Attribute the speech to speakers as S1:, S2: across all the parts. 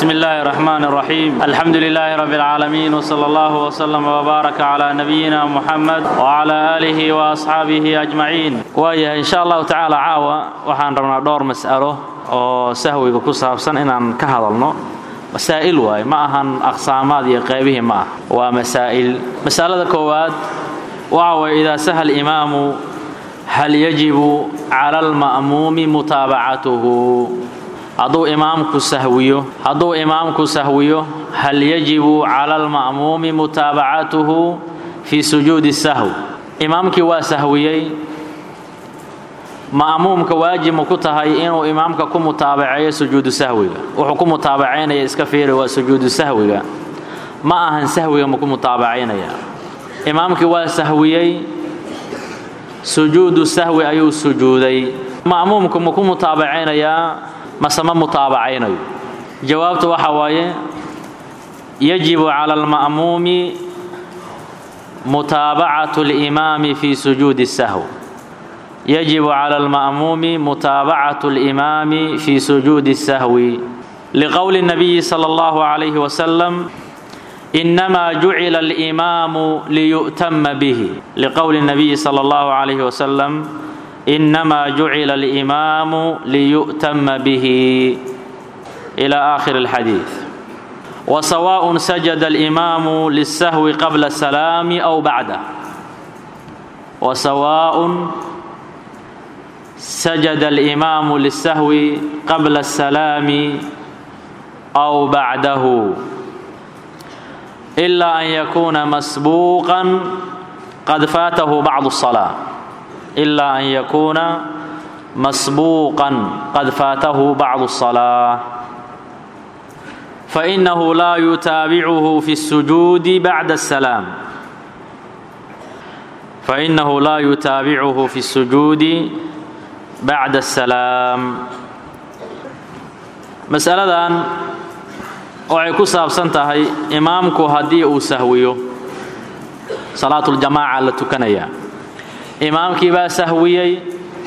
S1: بسم الله الرحمن الرحيم الحمد لله رب العالمين وصلى الله وسلم وبارك على نبينا محمد وعلى آله وأصحابه أجمعين ويا إن شاء الله تعالى عاوة وحان ربنا دور مسألة oo sahwiga ku saabsan inaan ka hadalno masaa'il waaye ma ahan aqsaamaad iyo qaybihii ma ah waa masaa'il masalada koowaad waxa waye idaa saha imaamu hal yajibu cala alma'muumi mutaabacatuhu hadduu imaamku sahwiyo hadduu imaamku sahwiyo hal yajibu cala alma'muumi mutaabacatuhu fii sujuudi sahw imaamkii waa sahwiyey ma'muumka waajib ma ku tahay inuu imaamka ku mutaabaceeyo sujuudu sahwiga wuxuu ku mutaabacaynaya iska fiiri waa sujuudu sahwiga ma ahan sahwiga ma ku mutaabacaynaya imaamkii waa sahwiyey sujuudu sahwi ayuu sujuuday ma'muumku ma ku mutaabacaynayaa mase ma mutaabacaynayo jawaabtu waxa waaye yajibu cala alma'muumi mutaabacatu اlimaami fi sujuudi sahw يجب على المأموم متابعة الإمام في سجود السهو لقول النبي صلى الله عليه وسلم إنما جعل الإمام ليؤتم به لقول النبي صلى الله عليه وسلم إنما جعل الإمام ليؤتم به إلى آخر الحديث وسواء سجد الإمام للسهو قبل السلام أو بعده وسواء سجد الإمام للسهو قبل السلام أو بعده إلا أن يكون مسبوقا قد فاته بعض الصلاة إلا أن يكون مسبوقا قد فاته بعض الصلاة فإنه لا يتابعه في السجود بعد السلام فإنه لا يتابعه في السجود bacda asalaam masaladan waxay ku saabsan tahay imaamku haddii uu sahwiyo salaatuljamaaca la tukanayaa imaamkii baa sahwiyey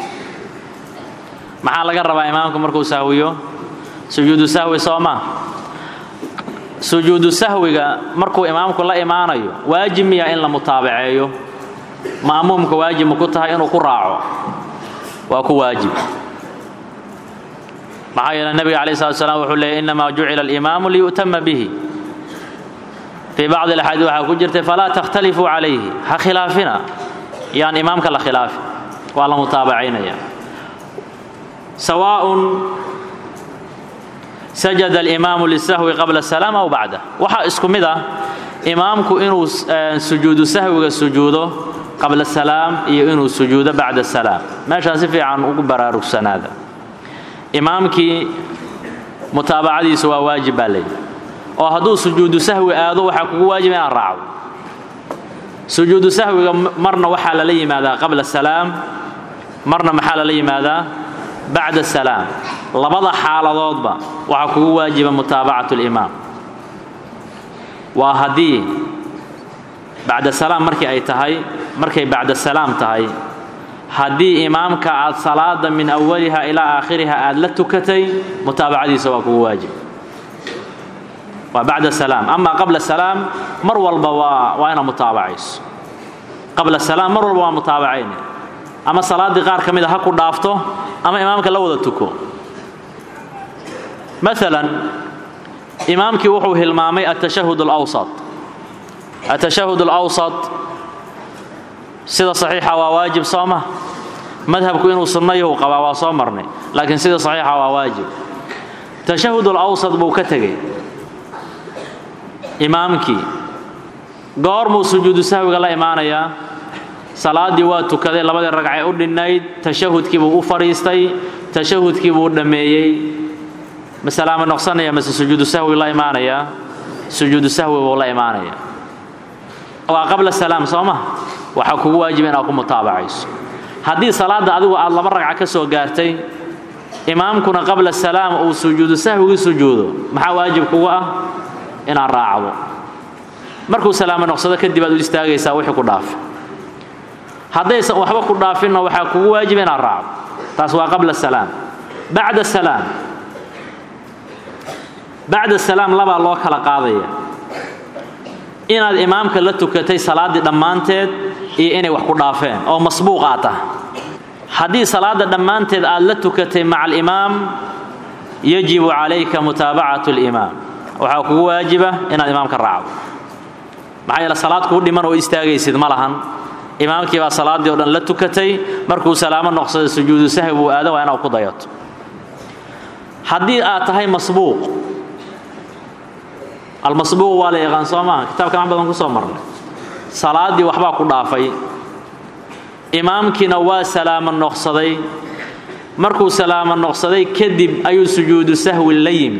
S1: maxaa laga rabaa imaamku markuu sahwiyo sujuudu sahwi soo ma sujuudu sahwiga markuu imaamku la imaanayo waajib miya in la mutaabaceeyo ma'muumka waajib ma ku tahay inuu ku raaco waa ku waajib maxaa yeele nebiga calayi slat slam wuxuu leeyay innamaa jucila alimaamu liyu'tama bihi fii bacdi alaxaadiis waxaa ku jirtay falaa takhtalifuu calayhi ha khilaafina yaan imaamka la khilaafin waa la mutaabacaynaya sawaaءun sajada alimaamu lisahwi qabla asalaam aw bacdah waxaa isku mid ah imaamku inuu sujuudu sahwiga sujuudo qabla salaam iyo inuu sujuudo bacda salaam meeshaa si fiican ugu baraarugsanaada imaamkii mutaabacadiisu waa waajib baa leeyihi oo hadduu sujuudu sahwi aado waxaa kugu waajib inaad raacdo sujuudu sahwiga marna waxaa lala yimaadaa qabla salaam marna maxaa lala yimaadaa bacda salaam labada xaaladoodba waxaa kugu waajiba mutaabacatu limaam waa haddii bacda salaam markii ay tahay markay bacda salaam tahay haddii imaamka aad salaada min awaliha ilaa aakhiriha aad la tukatay mutaabacadiisa waa kugu waajib waa bacda salaam ama qabla salaam mar walba waa waa inaad mutaabacayso qabla salaam mar walba waa mutaabacayne ama salaaddii qaar ka mida ha ku dhaafto ama imaamka la wada tuko maalan imaamkii wuxuu hilmaamay atashahud alawsat atashahud alawsat sida saxiixa waa waajib soo ma madhabku inuu sunnayahu qabaa waa soo marnay laakiin sida saxiixa waa waajib tashahud alawsat buu ka tegey imaamkii goormuu sujuudu sahwiga la imaanayaa salaaddii waa tukaday labadii ragcay u dhinnayd tashahudkii buu u fadhiistay tashahudkii buu dhammeeyey masalaama noqsanaya mase sujuudu sahwi la imaanayaa sujuudu sahwi buu la imaanaya waa qabla salaam soo ma waxaa kugu waajiba inaad ku mutaabacayso haddii salaadda adigu aad laba ragca ka soo gaartay imaamkuna qabla salaam uu sujuudu sahwigii sujuudo maxaa waajib kugu ah inaad raacdo markuu salaamo noqsado kadib aad u istaagaysaa wixii ku dhaafi haddaysan waxba ku dhaafinna waxaa kugu waajiba inaad raacdo taas waa qabla salaam bacda salaam bacda salaam labaa loo kala qaadaya inaad imaamka la tukatay salaaddii dhammaanteed iyo inay wax ku dhaafeen oo masbuuq aad tahay haddii salaadda dhammaanteed aad la tukatay maca alimaam yajibu calayka mutaabacatu alimaam waxaa kugu waajiba inaad imaamka raacdo maxaa yeele salaad kuu dhiman oo istaagaysid ma lahan imaamkii baa salaaddii o dhan la tukatay markuu salaamo noqsada sujuudu sahwi buu aada waa inaad ku dayato haddii aad tahay masbuuq almasbuuq waa la yaqaan soo maaha kitaabka wax badan ku soo marnay salaaddii waxbaa ku dhaafay imaamkiina waa salaamo noqsaday markuu salaamo noqsaday kadib ayuu sujuudu sahwi la yimi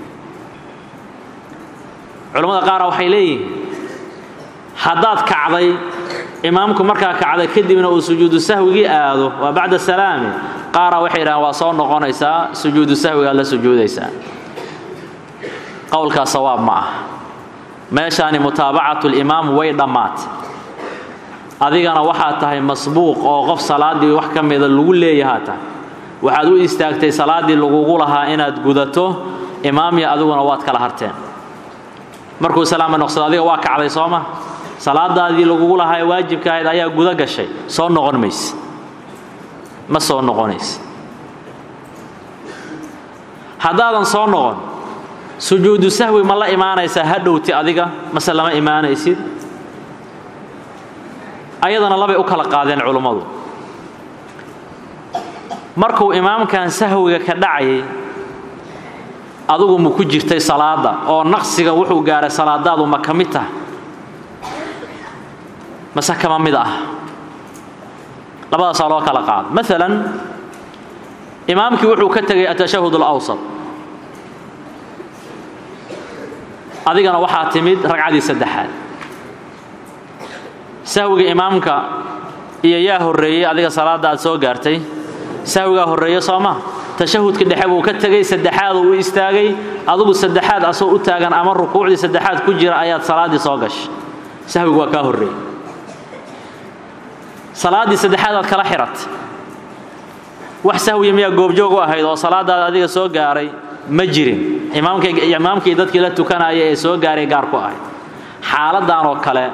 S1: culammada qaara waxay leeyihiin haddaad kacday imaamku markaa kacday kadibna uu sujuudu sahwigii aado waa bacda salaami qaara waxay yidhahaan waa soo noqonaysaa sujuudu sahwigaad la sujuudaysaa qowlkaa sawaab ma ah meeshaani mutaabacatu limaam way dhammaatay adigana waxaad tahay masbuuq oo qof salaaddii wax ka mida lagu leeyahaa tahay waxaad u istaagtay salaaddii lagugu lahaa inaad gudato imaamya adiguna waad kala harteen markuu salaama noqsado adiga waa kacday soo ma salaadaadii lagugu lahaa ee waajibka ahayd ayaa guda gashay soo noqon mayse ma soo noqonayse haddaadan soo noqon sujuudu sahwi ma la imaanaysaa hadhowti adiga mase lama imaanaysid ayadana labay u kala qaadeen culummadu markuu imaamkan sahwiga ka dhacayay adugu ma ku jirtay salaadda oo naqsiga wuxuu gaaray salaadaadu ma ka mid tahay mase kama mid ah labadaasaa loo kala qaado maalan imaamkii wuxuu ka tegay atashahud alawsat adigana waxaa timid ragcadii saddexaad sahwiga imaamka iyo yaa horreeyey adiga salaadda aad soo gaartay sahwigaa horreeye soo ma tashahudka dhexe buu ka tegay saddexaad uu u istaagay adugu saddexaad asoo u taagan ama rukuucdii saddexaad ku jira ayaad salaaddii soo gashay sahwigu waa kaa horreeyey salaaddii saddexaad aad kala xiratay wax sahwiya miyaa goobjoog u ahayd oo salaadaada adiga soo gaaray ma jirin imaamkii dadkii la tukanaya ee soo gaaray gaar ku ahayd xaaladdan oo kale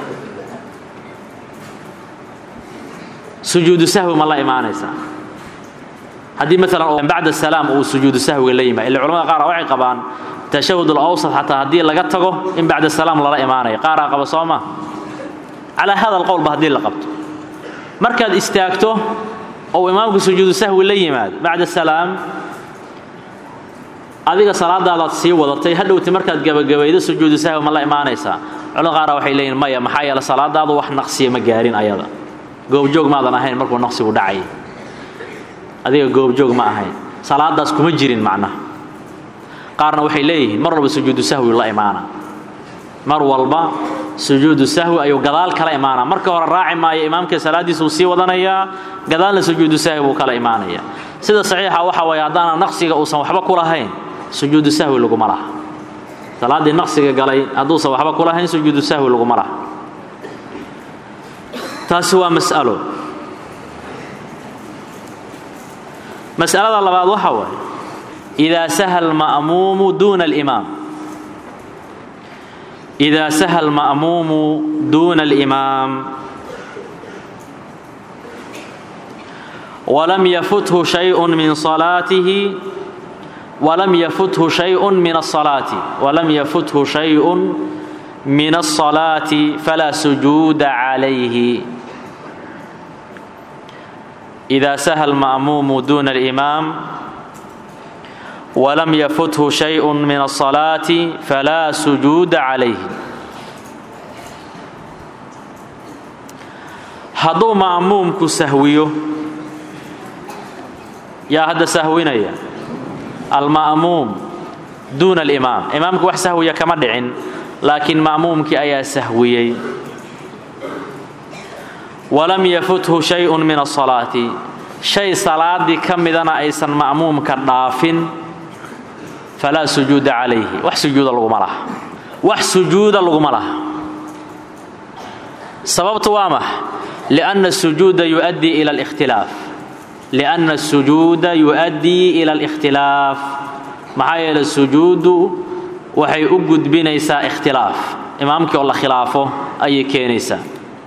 S1: sujuudu sahwi ma la imaanaysaa haddii maalan bacda salaam uu sujuudu sahwiga la yimaad illa culamada qaar waxay qabaan tashahud alawsat xataa haddii laga tago in bacda salaam lala imaanayo qaaraa qaba soo ma calaa hada alqowlba haddii la qabto markaad istaagto ou imaamku sujuudu sahwi la yimaado bacda salaam adiga salaadaadaad sii wadatay hadhowti markaad gabagabaydo sujuudu sahwi ma la imaanaysaa culamada qaara waxay leeyihin maya maxaa yeele salaadaadu wax naqsiya ma gaarin ayada goobjoog maadan ahayn markuu naqsigu dhacay adiga goobjoog ma ahayn salaadaas kuma jirin macnaha qaarna waxay leeyihiin mar walba sujuudu sahwi la imaana mar walba sujuudu sahwi ayuu gadaal kala imaanaa marka hore raaci maayo imaamka salaaddiisuu sii wadanayaa gadaalna sujuudu sahwi buu kala imaanaya sida saxiixa waxa waye haddaana naqsiga uusan waxba ku lahayn sujuudu sahwi laguma laha salaaddii naqsiga galay hadduusan waxba ku lahayn sujuudu sahwi laguma laha taasi waa mas'alo mas'alada labaad waxa waaye idaa saha alma'muumu duuna alimaam إذا سهى المأموم دون الإمام ولم يفته شيء من صلاته ولم يفته شيء من الصلاة ولم يفته شيء من الصلاة فلا سجود عليه إذا سهى المأموم دون الإمام ولم يفته شيء من الصلاة فلا سجود عليه hadduu ma'muumku sahwiyo yaa hadda sahwinaya alma'muum duuna alimaam imaamku wax sahwiya kama dhicin laakiin ma'muumkii ayaa sahwiyey walam yafuthu shayun min asalaati shay salaadii ka midana aysan ma'muumka dhaafin falaa sujuuda calayhi wax sujuuda laguma laha wax sujuuda laguma laha sababtu waa max lianna sujuuda yuؤaddii ila اlاkhtilaaf lianna الsujuuda yuؤaddii ila اlاkhtilaaf maxaa yeelay sujuudu waxay u gudbinaysaa ikhtilaaf imaamkii oo la khilaafo ayay keenaysaa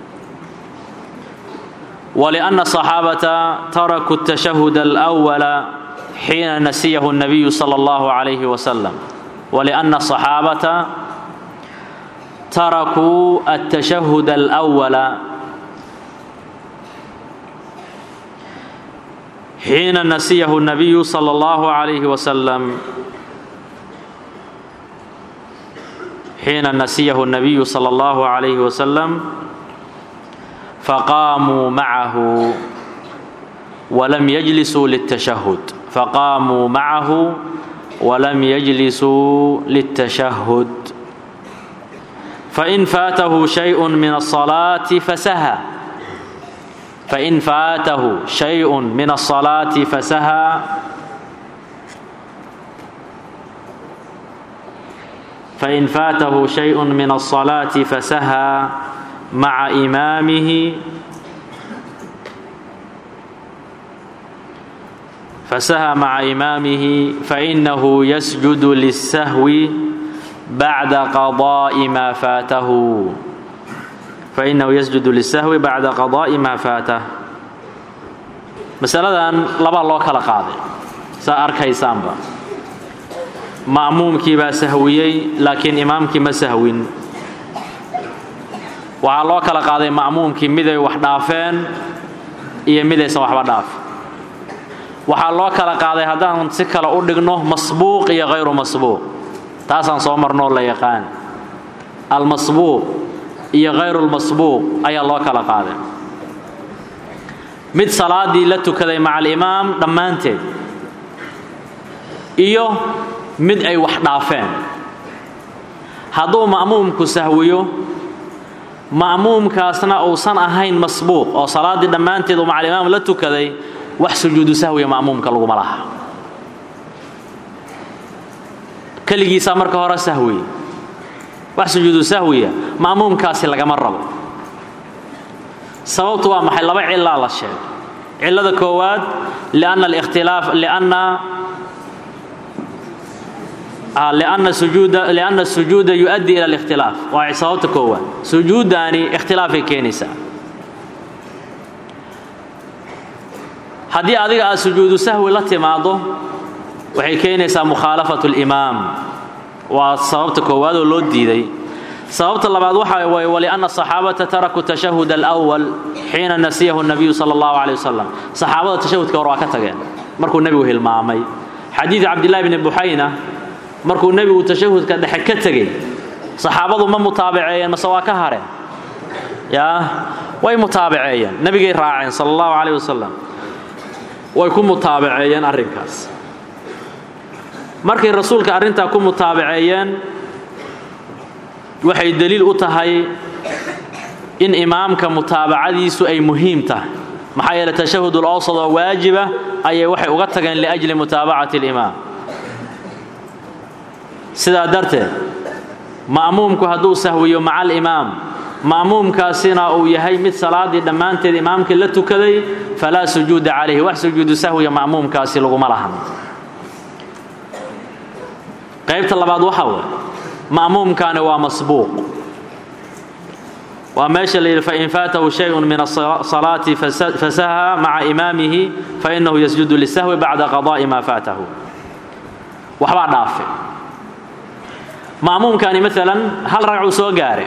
S1: walianna asaxaabata tarakuu الtashahud alأwala xiina nasiyahu الnabiyu salى اllahu عalayhi wasalam walianna asaxaabata tarakuu الtashahud alأwala xiina nasiyahu الnabiyu salى اllahu عalayhi wasalam xiina nasiyahu الnabiyu salى اllahu عalayhi wasalam faqaamuu macahu walam yajlisuu lلtashahud faqaamuu macahu walam yajlisuu lلtashahud fain faatahu shayء min الصalaati fasaha fain faatahu shayء min الصalaati fasaha fain faatahu shayء min الصalaati fasaha maca imaamihi fasaha maca imaamihi fainahu yasjudu lلsahwi bacda qadaa'i maa faatahu fainahu yasjudu lisahwi bacda qadaa'i maa faatah masaladan laba loo kala qaaday saa arkaysaanba ma'muumkii baa sahwiyey laakiin imaamkii ma sahwin waxaa loo kala qaaday ma'muumkii miday wax dhaafeen iyo midaysan waxba dhaafin waxaa loo kala qaaday haddaan si kale u dhigno masbuuq iyo hayru masbuuq taasaan soo marnoo la yaqaan almasbuuq iyo hayrulmasbuuq ayaa loo kala qaaday mid salaadii la tukaday maca alimaam dhammaanteed iyo mid ay wax dhaafeen hadduu ma'muumku sahwiyo ma'muumkaasna uusan ahayn masbuuq oo salaaddii dhammaanteed uu maca alimaam la tukaday wax sujuudu sahwiya ma'muumka laguma laha keligiisaa marka hore sahwiya wax sujuudu sahwiya ma'muumkaasi lagama rabo sababtu waa maxay laba cilaa la sheegay cilada koowaad lianna alikhtilaaf lianna lianna sujuuda lianna sujuuda yu'addi ila alikhtilaaf waa sababta koowaad sujuuddaani ikhtilaafay keenaysaa haddii adiga aad sujuudu sahwi la timaado waxay keenaysaa mukhaalafatu اlimaam waa sababta koowaad oo loo diiday sababta labaad waxa waye walianna asaxaabata tarakuu tashahud alأwal xiina nasiyahu الnabiyu salى اllahu عalيه wasalam saxaabada tashahudka hor waa ka tageen markuu nebigu hilmaamay xadiid cabdillahi bni buxayna markuu nebigu tashahudka dhexe ka tegey saxaabadu ma mutaabaceeyeen mase waa ka hareen yaa way mutaabaceeyeen nebigay raaceen sala اllahu عalيه wasalam way ku mutaabaceeyeen arrinkaas markay rasuulka arrintaa ku mutaabaceeyeen waxay deliil u tahay in imaamka mutaabacadiisu ay muhiim tahay maxaa yeele tashahud ulawsad oo waajiba ayay waxay uga tageen liajli mutaabacati alimaam sidaa darteed ma'muumku hadduu sahwiyo maca alimaam ma'muumkaasina uu yahay mid salaaddii dhammaanteed imaamkii la tukaday falaa sujuuda calayhi wax sujuudu sahwiya ma'muumkaasi laguma lahan qaybta labaad waxaa waye ma'muumkaani waa masbuuq waa meesha la yidhi fain faatahu shayءu min الصalaati fasaha maca imaamihi fainahu yasjudu lisahwi bacda qadaءi ma faatahu waxbaa dhaafe ma'muumkaani maalan hal ragcuu soo gaare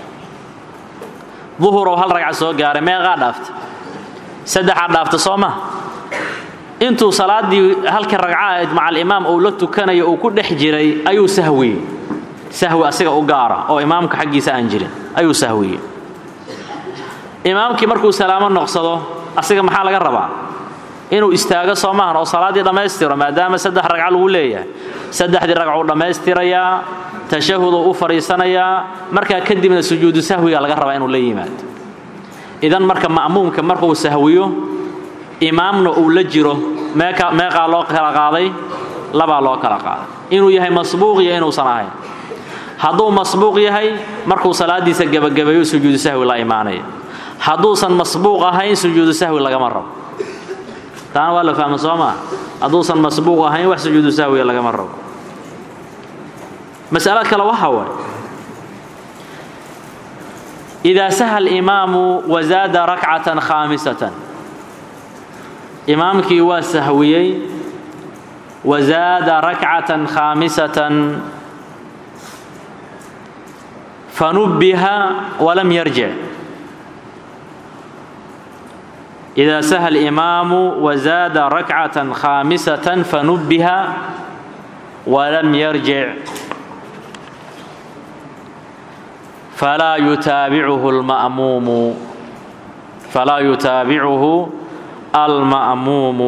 S1: duhurow hal ragca soo gaaray meeqaa dhaafta saddexaa dhaafta soo ma intuu salaaddii halka ragca ahayd maca alimaam uu la tukanayo uu ku dhex jiray ayuu sahwiyey sahwi asiga u gaara oo imaamka xaggiisa aan jirin ayuu sahwiyey imaamkii markuu salaamo noqsado asiga maxaa laga rabaa inuu istaago soo maahan oo salaaddii dhammaystiro maadaama saddex ragca lagu leeyahay saddexdii ragcuu dhammaystirayaa tashahuduu u fadhiisanayaa markaa kadibna sujuudu sahwiga laga rabaa inuu la yimaado idan marka ma'muumka markuu sahwiyo imaamna uu la jiro meeqaa loo kala qaaday labaa loo kala qaaday inuu yahay masbuuq iyo inuusan ahayn hadduu masbuuq yahay markuu salaadiisa gebagabeeyo sujuudu sahwi la imaanaya hadduusan masbuuq ahayn sujuudu sahwi lagama rabo taana waa la fahma soo maa hadduusan masbuuq ahayn wax sujuudu sahwiga lagama rabo mas'alo kale waxa waay idaa saha alimaamu wazaada rakcatan khaamisatan imaamkii waa sahwiyey wazaada rakcatan khaamisatan fanubbiha walam yarjic إذا سهى الإمام وزاد ركعة خامسة فنبه ولم يرجع فلا يتابعه المأموم فلا يتابعه المأموم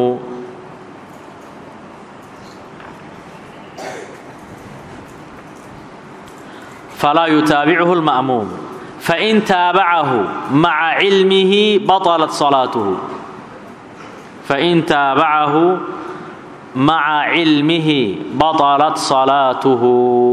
S1: فلا يتابعه المأموم فإن تابعه مع علمه بطلت صلاته فإن تابعه مع علمه بطلت صلاته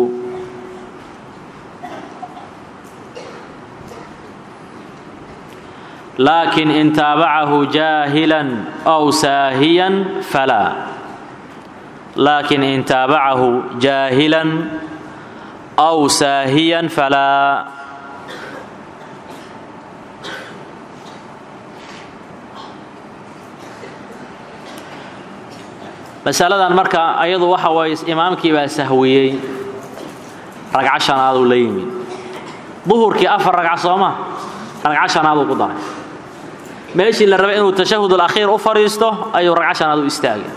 S1: لكن إن تابعه جاهلا أو ساهيا فلا لكن إن تابعه جاهلا أو ساهيا فلا masaladan marka ayadu waxa waye imaamkii baa sahwiyey ragco shanaaduu la yimid duhurkii afar ragco sooma ragco shanaaduu ku daray meeshii la rabay inuu tashahud alakhiir u fadhiisto ayuu ragco shanaad u istaagay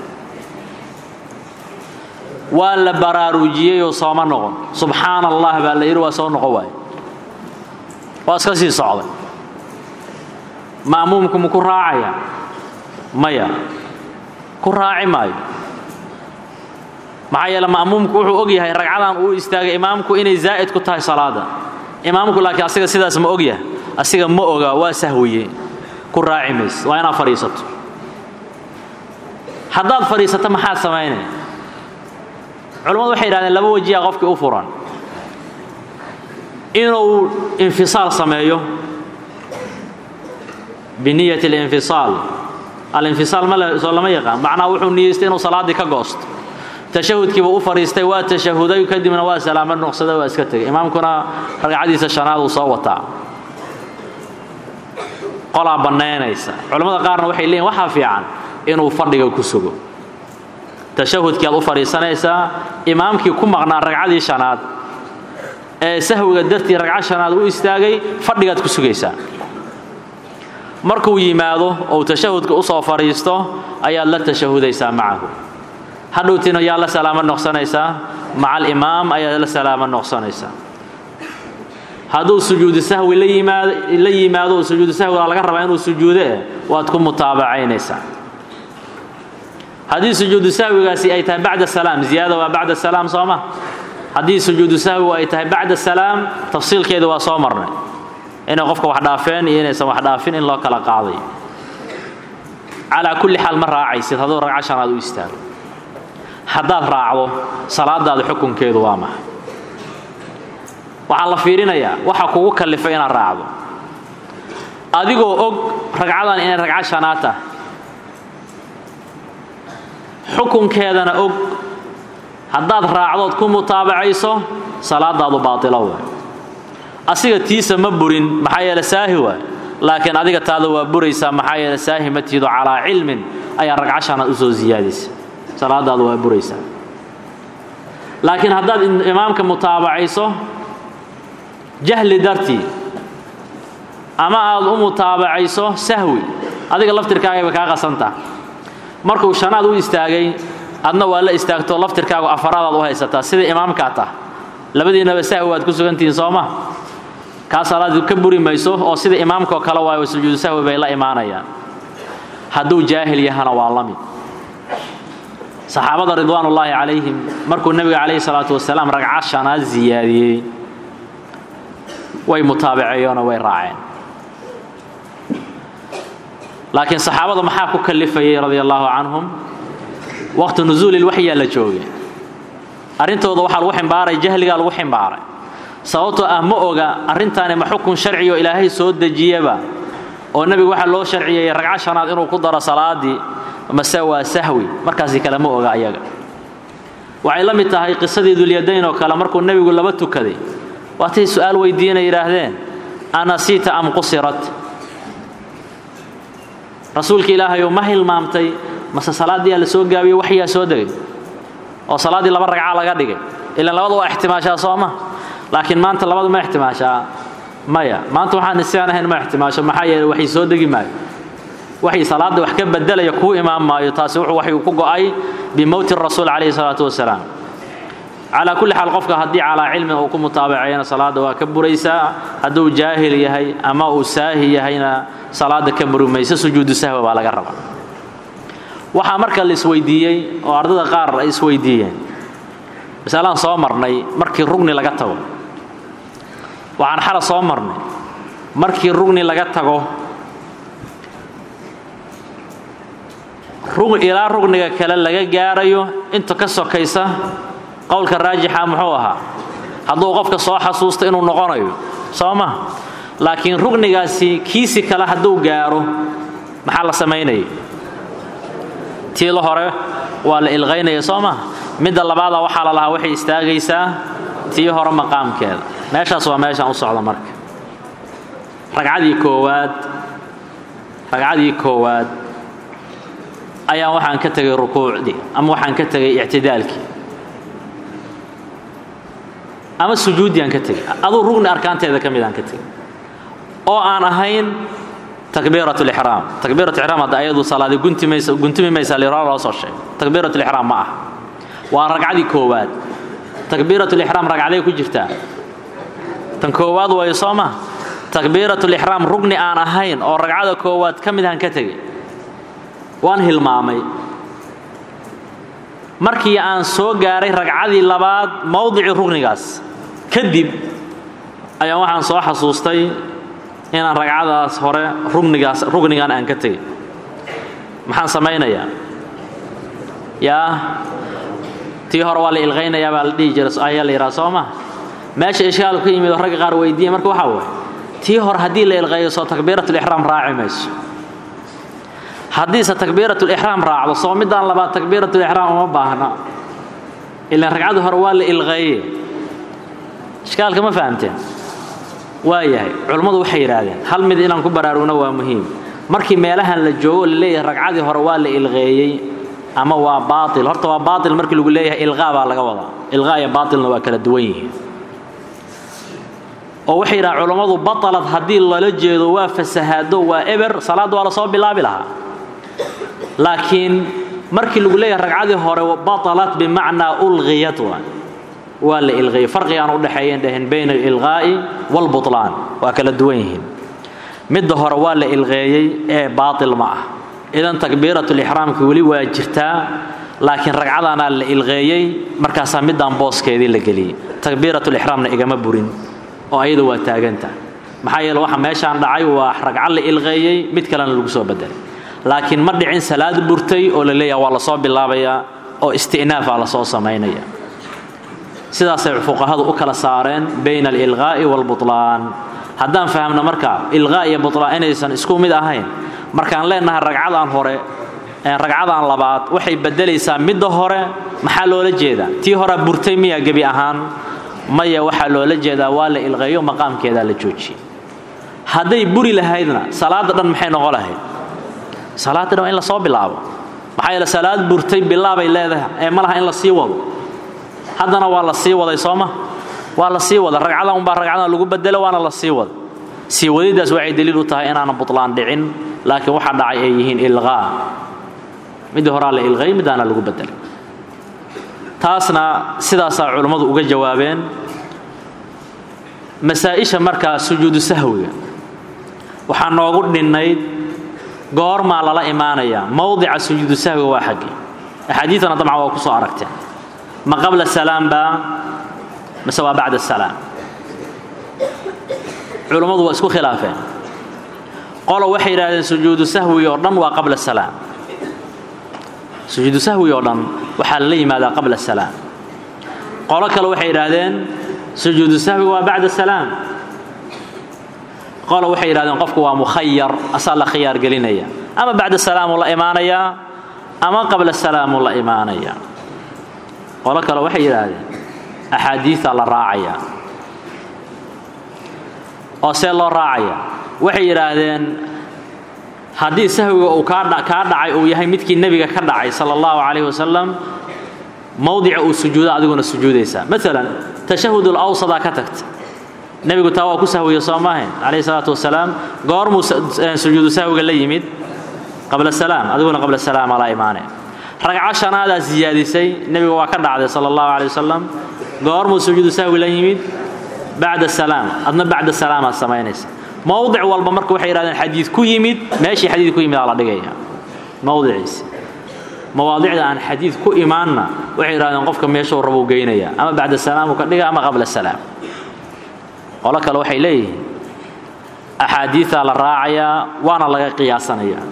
S1: waa la baraarujiyeyoo sooma noqon subxaana allah baa la yidhi waa soo noqon waaye waa iska sii socday ma'muumku ma ku raacaya maya ku raaci maayo maxaa yeele ma'muumku wuxuu og yahay ragcadan uu istaagay imaamku inay zaa'id ku tahay salaada imaamku laakiin asiga sidaas ma og yahay asiga ma oga waa sahwiye ku raaci mayse waa inaad fadhiisato haddaad fadhiisato maxaad samaynaya culammadu waxay yidhahdeen laba wajiya qofkii u furan inuu infisaal sameeyo biniyati alinfisaal alinfisaal soo lama yaqaan macnaha wuxuu niyeystay inuu salaaddii ka goosto tashahudkiibuu u fadhiistay waa tashahuday kadibna waa salaamo nuqsaday waa iska tegay imaamkuna ragcadiisa shanaad uu soo wataa qolaa bannaynaysa culammada qaarna waxay leeyihin waxaa fiican inuu fadhiga ku sugo tashahudkii aad u fadhiisanaysaa imaamkii ku maqnaa ragcadii shanaad ee sahwiga dartii ragco shanaad u istaagay fadhigaad ku sugaysaa markuu yimaado ou tashahudka u soo fadhiisto ayaad la tashahudaysaa macahu hadhowtiina yaa la salaamo noqsanaysaa maca alimaam ayaad la salaamo noqsanaysaa hadduu sujuudu sahwi la yimaado la yimaado oo sujuudu sahwiga laga rabaa inuu sujuudo eh waad ku mutaabacaynaysaa haddii sujuudu sahwigaasi ay tahay bacda salaam ziyaada waa bacda salaam soo ma haddii sujuudu sahwigu ay tahay bacda salaam tafsiilkeeda waa soo marnay inay qofka wax dhaafeen iyo inaysan wax dhaafin in loo kala qaaday calaa kulli xaal ma raacaysid hadduu ragco shanaad u istaago haddaad raacdo salaadaada xukunkeedu waa maxay waxaa la fiirinayaa waxa kugu kallifay inaad raacdo adigoo og ragcadan inay ragco shanaad tahay xukunkeedana og haddaad raacdood ku mutaabacayso salaadaadu baatilo waay asiga tiisa ma burin maxaa yeele saahi waay laakiin adiga taada waa buraysaa maxaa yeele saahi ma tihido calaa cilmin ayaa ragco shanaad u soo siyaadaysa salaadaadu waa buraysaa laakiin haddaad imaamka mutaabacayso jahli dartii ama aad u mutaabacayso sahwi adiga laftirkaagay bay kaa qasantaha markuu shanaad u istaagay adna waa la istaagto laftirkaagu afaraadaad u haysataa sida imaamkaa tah labadiinaba sahwi waad ku sugantihiin sooma kaa salaadu ka buri mayso oo sida imaamkaoo kale waayo sujuudu sahwi bay la imaanayaan hadduu jaahil yahana waa la mid saxaabada ridwaanullaahi calayhim markuu nebiga calayhi salaatu wasalaam ragco shanaad siyaadiyey way mutaabaceeyeenoo way raaceen laakiin saxaabada maxaa ku kallifayay radia allaahu canhum waqti nusuulil waxyaa la joogay arrintooda waxaa lagu ximbaaray jahligaa lagu ximbaaray sababtoo ah ma oga arrintaani ma xukun sharciyo ilaahay soo dejiyaba oo nebigu waxaa loo sharciyey ragco shanaad inuu ku daro salaadii mase waa sahwi markaasi kale ma oga ayaga waxay la mid tahay qisadii dulyadayn oo kale markuu nebigu laba tukaday waatay su'aal weydiinay yidhaahdeen anasiita am qusirat rasuulka ilaahayow ma hilmaamtay mase salaaddiyaa la soo gaabiyey waxyaa soo degay oo salaaddii laba ragca laga dhigay ilaan labada waa ixtimaashaa soo ma laakiin maanta labadu ma ixtimaashaa maya maanta waxaan isaan ahayn ma ixtimaasho maxaa yeeley waxay soo degi maayo waxay salaadda wax ka bedelaya kuu imaan maayo taasi wuxuu waxay ku go'ay bimowti rasuul calayhi salaatu wasalaam calaa kulli xaal qofka haddii calaa cilmin uu ku mutaabacayana salaadda waa ka buraysaa hadduu jaahil yahay ama uu saahi yahayna salaadda ka buri mayso sujuudu sahwa baa laga rabaa waxaa marka la isweydiiyey oo ardada qaar ay isweydiiyeen masalaan soo marnay markii rugni laga tago waxaan xala soo marnay markii rugni laga tago ilaa rugniga kale laga gaarayo inta ka sokaysa qowlka raajixa muxuu ahaa hadduu qofka soo xasuusto inuu noqonayo soo ma laakiin rugnigaasi kiisi kale hadduu gaaro maxaa la samaynaya tii la hore waa la ilqaynaya soo ma midda labaada waxaa la lahaa waxay istaagaysaa tii hore maqaamkeeda meeshaas waa meeshaan u socda marka ragcadii koowaad ragcadii koowaad ayaa waxaan ka tegay rukuucdii ama waxaan ka tegay ictidaalkii ama sujuuddii aan ka tegay aduu rugni arkaanteeda ka mid aan ka tegay oo aan ahayn takbiirat lixraam takbiirat ixraam hadda ayadu salaadi gunti maysa guntumi maysa liraa loo soo sheegay takbiirat lixraam ma ah waa ragcadii koowaad takbiirat lixraam ragcaday ku jirtaa tan koowaad waayo soo ma takbiirat lixraam rugni aan ahayn oo ragcada koowaad ka mid aan ka tegay waan hilmaamay markii aan soo gaaray ragcadii labaad mowdicii rugnigaas kadib ayaa waxaan soo xasuustay inaan ragcadaas hore rugnigaas rugnigan aan ka tegay maxaan samaynayaa yaa tii hore waa la ilqaynayaa baa la dhihi jira ayaa la yidhaha soo ma meesha ishkaal ku yimid oo ragga qaar weydiiya marka waxaa waay tii hore haddii la ilqeeyo soo takbiiratulixraam raaci mayso haddiise takbiiratulixraam raacdo soo midaan labaad takbiiratulixraam uma baahna ilaan ragcadii hore waa la ilqeeye ishkaalka ma fahamteen waa yahay culummadu waxay yidhaahdeen hal mid inaan ku baraarugno waa muhiim markii meelahan la joogo la leeyahay ragcadii hore waa la ilqeeyey ama waa baail horta waa baail markii lagu leeyahay ilqaa baa laga wadaa ilqaa iyo baailna waa kala duwan yihiin oo waxay yidhahaan culummadu batalad haddii lala jeedo waa fasahaado waa eber salaadda waa lasoo bilaabi lahaa laakiin markii lagu leeyahay ragcadii hore batalat bimacnaa ulqiyat waa waa la ilqeeyey farqigaan udhexeeyen dhaheen bayna alilqaa'i waalbutlaan waa kala duwan yihiin midda hore waa la ilqeeyey ee baatil ma ah idan takbiiratulixraamka weli waa jirtaa laakiin ragcadaanaa la ilqeeyey markaasaa middaan booskeedii la geliyey takbiiratulixraamna igama burin oo ayada waa taaganta maxaa yeele waxa meeshaan dhacay waa ragco la ilqeeyey mid kalena lagu soo bedelay laakiin ma dhicin salaad burtay oo la leeyaha waa lasoo bilaabayaa oo isti'naafaa lasoo samaynaya sidaasay fuqahadu u kala saareen bayna alilqaa'i waalbutlaan haddaan fahamno marka ilqaa iyo butlaan inaysan isku mid ahayn markaan leenahay ragcadaan hore ragcadaan labaad waxay bedelaysaa midda hore maxaa loola jeedaa tii hore burtay miya gebi ahaan maya waxaa loola jeedaa waa la ilqeeyo maqaamkeedaa la joojiyey hadday buri lahaydna salaadda dhan maxay noqon lahayd salaadda dhan waa in la soo bilaabo maxaa yeele salaad burtay bilaabay leedahay ee ma laha in la sii wado haddana waa la sii waday sooma waa la sii wada ragcadan unbaa ragcadan lagu bedelo waana la sii wada sii wadidaas waxay daliil u tahay inaanan butlaan dhicin laakiin waxa dhacay ay yihiin ilqaa midii horaa la ilqay midaana lagu bedelay taasna sidaasaa culummadu uga jawaabeen masaa-isha markaa sujuudu sahwiga waxaa noogu dhinnayd goormaa lala imaanayaa mowdica sujuudu sahwiga waa xaggii axaadiidana dabcan waa ku soo aragteen ma qabla salaam baa mise waa bacda salaam culummadu waa isku khilaafeen qolo waxay yidhahdeen sujuudu sahwi oo dhan waa qabla salaam sujuudu sahwi oo dhan waxaa lala yimaadaa qabla salaam qolo kale waxay yidhaahdeen sujuudu sahwi waa bacda salaam qolo waxay yidhahdeen qofku waa mukhayar asaa la khiyaar gelinaya ama bacda salaamuu la imaanayaa ama qabla salaamuu la imaanayaa qolo kale waxay yidhaahdeen axaadiida la raacaya oo see loo raacaya waxay yidhaahdeen haddii sahwiga uu kaa dhacay uu yahay midkii nebiga ka dhacay sala allahu calayhi wasalam mowdica uu sujuudo adiguna sujuudaysaa maalan tashahud ulawsadaa ka tagta nebigu taa waa ku sahwiya soo maahayn calayhi salaatu wasalaam goormuu sujuudu sahwiga la yimid qabla salaam adiguna qabla salaama la imaane ragco shanaadaa siyaadisay nebiga waa ka dhacday sala allahu calay wasalam goormuu sujuudu sahwi la yimid bacda salaam adna bacda salaamaad samaynaysa mowdic walba marka waxay yidhahdeen xadiid ku yimid meeshii xadiid ku yimid aa la dhigaya mowdiciisi mawaadicda aan xadiid ku imaanna waxay yidhahdeen qofka meeshuu rabuu geynaya ama bacda salaamuu ka dhiga ama qabla salaam qolo kale waxay leeyihiin axaadiidaa la raacayaa waana laga qiyaasanaya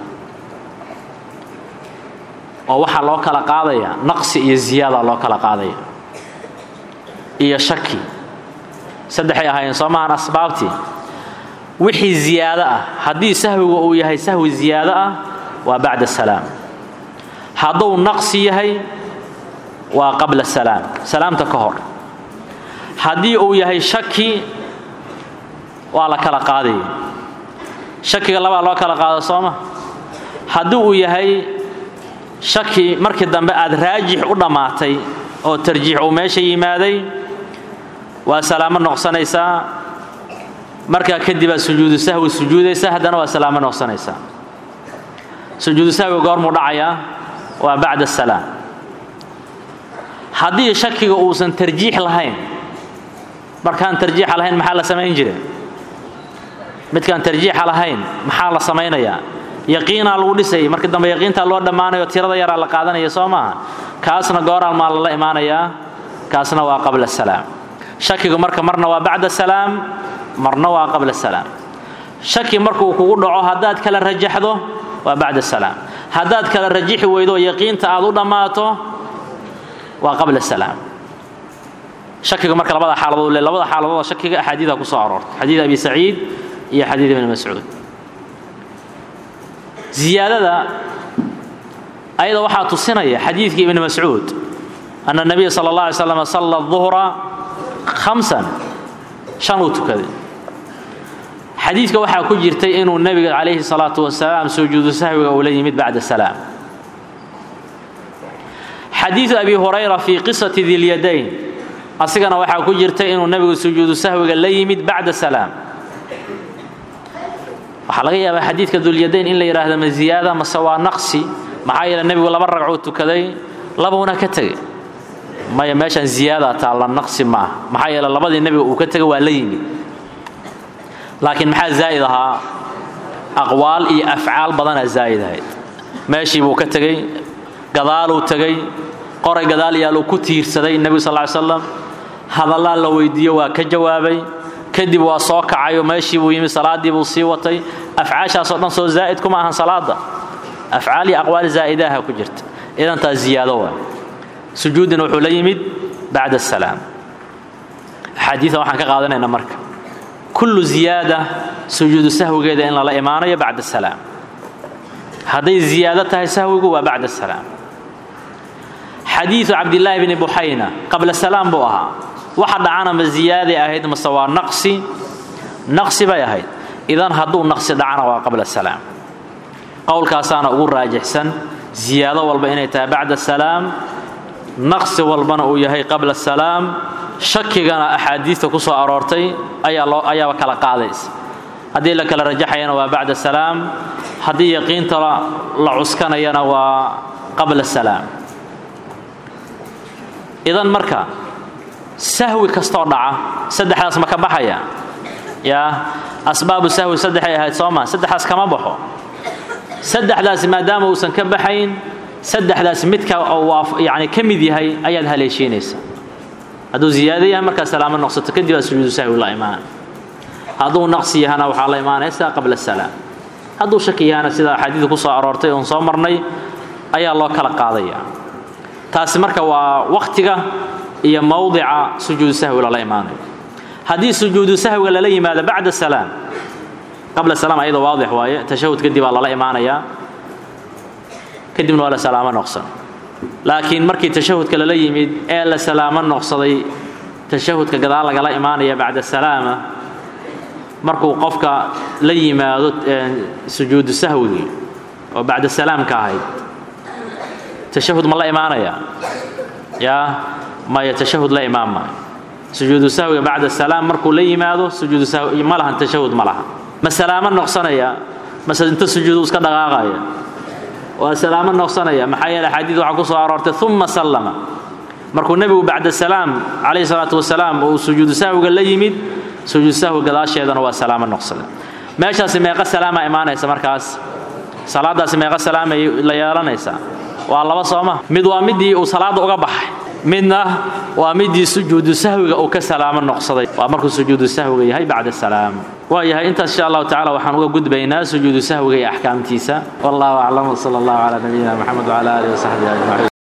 S1: oo waxaa loo kala qaadaya naqsi iyo ziyaada loo kala qaadaya iyo shaki saddexay ahaayeen soo maahan asbaabtii wixii ziyaado ah haddii sahwiga uu yahay sahwi ziyaado ah waa bacda salaam hadduu naqsi yahay waa qabla salaam salaamta ka hor haddii uu yahay shaki waa la kala qaadaya shakiga labaa loo kala qaado sooma haddii uu yahay shaki markii dambe aad raajix u dhammaatay oo tarjiix uu meesha yimaaday waa salaamo noqsanaysaa markaa kadib aad sujuudu sahwi sujuudaysaa haddana waa salaamo noqsanaysaa sujuudu sahwi goormuu dhacayaa waa bacda salaam haddii shakiga uusan tarjiix lahayn markaan tarjiixa lahayn maxaa la samayn jire midkaan tarjiixa lahayn maxaa la samaynayaa yaqiinaa lagu dhisayay markii dambe yaqiintaa loo dhammaanayo tirada yaraa la qaadanaya soo maaha kaasna gooraal maa lala imaanayaa kaasna waa qabla salaam shakigu marka marna waa bacda salaam marna waa qabla salaam shaki markuu kugu dhaco haddaad kala rajaxdo waa bacda salaam haddaad kala rajixi weydo yaqiinta aad u dhammaato waa qabla salaam shakiga marka labada xaaladood le labada xaaladood shakiga axaadiida ku soo aroortay xadiid abi saciid iyo xadiid ibni mascuud ziyaadada ayada waxaa tusinaya xadiidkii ibni mascuud ana nabiya sala allah alay slam salla duhra khamsan shan uu tukaday xadiidka waxaa ku jirtay inuu nebiga calayhi salaatu wasalaam sujuudu sahwiga uu la yimid bacda salaam xadiidu abi hurayra fii qisati dilyadayn asigana waxaa ku jirtay inuu nebigu sujuudu sahwiga la yimid bacda salaam waxaa laga yaabaa xadiidka dulyadayn in la yidhaahdo ma ziyaada mase waa naqsi maxaa yeele nebigu laba ragcuu tukaday labuuna ka tegay maya meeshaan ziyaada taalla naqsi maaha maxaa yeele labadii nebiga uu ka tegay waa la yimid laakiin maxaa zaa'id ahaa aqwaal iyo afcaal badanaa zaa'id ahayd meeshii buu ka tegey gadaaluu tegey qoray gadaal yaaluu ku tiirsaday nebigu sal ly slam hadallaa la weydiiyo waa ka jawaabay kadib waa soo kacayo meeshii buu yimid salaaddii buu sii watay afcaashaasoo dhan soo zaa'id kuma ahan salaada afcaal iyo aqwaal zaa'idaha ku jirta idan taas ziyaado waa sujuudina wuxuu la yimid bacda asalaam axaadiida waxaan ka qaadanayna marka kullu ziyaada sujuudu sahwigeeda in lala imaanayo bacda salaam hadday ziyaado tahay sahwigu waa bacda salaam xadiidu cabdillaahi bni buxayna qabla salaam buu ahaa waxa dhacana ma ziyaaday ahayd mase waa naqsi naqsi bay ahayd idan hadduu naqsi dhacana waa qabla salaam qowlkaasaana ugu raajixsan ziyaado walba inay tahay bacda salaam naqsi walbana uu yahay qabla salaam shakigana axaadiista ku soo aroortay ayaaba kala qaadaysa haddii la kala rajaxayana waa bacda salaam haddii yaqiinta la cuskanayana waa qabla salaam idan marka sahwi kastoo dhaca saddexdaas ma ka baxaya yaa asbaabu sahwi saddexay ahayd sooma saddexdaas kama baxo saddexdaas maadaama uusan ka baxayn saddexdaas midka yani ka mid yahay ayaad haleeshiinaysa hadduu ziyaado yahay markaa salaamo noqsato kadib aad sujuudu sahwi la imaan hadduu naqsi yahana waxaa la imaanaysaa qabla salaam hadduu shaki yahana sida axaadiida ku soo aroortay oon soo marnay ayaa loo kala qaadaya taasi marka waa wakhtiga iyo mowdica sujuudu sahwi lala imaanayo haddii sujuudu sahwiga lala yimaado bacda salaam qabla salaam ayada waadix waaye tashahud kadib baa lala imaanayaa kadibna waa la salaamo noqsan laakiin markii tashahudka lala yimid ee la salaamo noqsaday tashahudka gadaal lagala imaanaya bacda salaama markuu qofka la yimaado sujuudu sahwigii oo bacda salaamka ahayd tashahud ma la imaanaya yaa maya tashahud la imaan maayo sujuudu sahwiga bacda salaam markuu la yimaado sujuudu sahwi ma lahan tashahud ma laha ma salaamo noqsanaya mase inta sujuudu iska dhaqaaqaya waa salaamo noqsanaya maxaa yeele xadiid waxaa ku soo aroortay uma sallama markuu nebigu bacda salaam calayhi salaatu wasalaam uu sujuudu sahwiga la yimid sujuud sahwi gadaasheedana waa salaamo noqsada meeshaasi meeqa salaama imaanaysa markaas salaadaasi meeqa salaamay la yeelanaysaa waa laba sooma mid waa midii uu salaada uga baxay midna waa midii sujuudu sahwiga uu ka salaamo noqsaday waa markuu sujuudu sahwiga yahay bacda salaam waa yahay intaas insha allahu tacala waxaan uga gudbaynaa sujuudu sahwiga iyo axkaamtiisa wallahu aclam wsala allahu calaa nabiyina moxamed wcala alihi wasaxbihi ajmaciin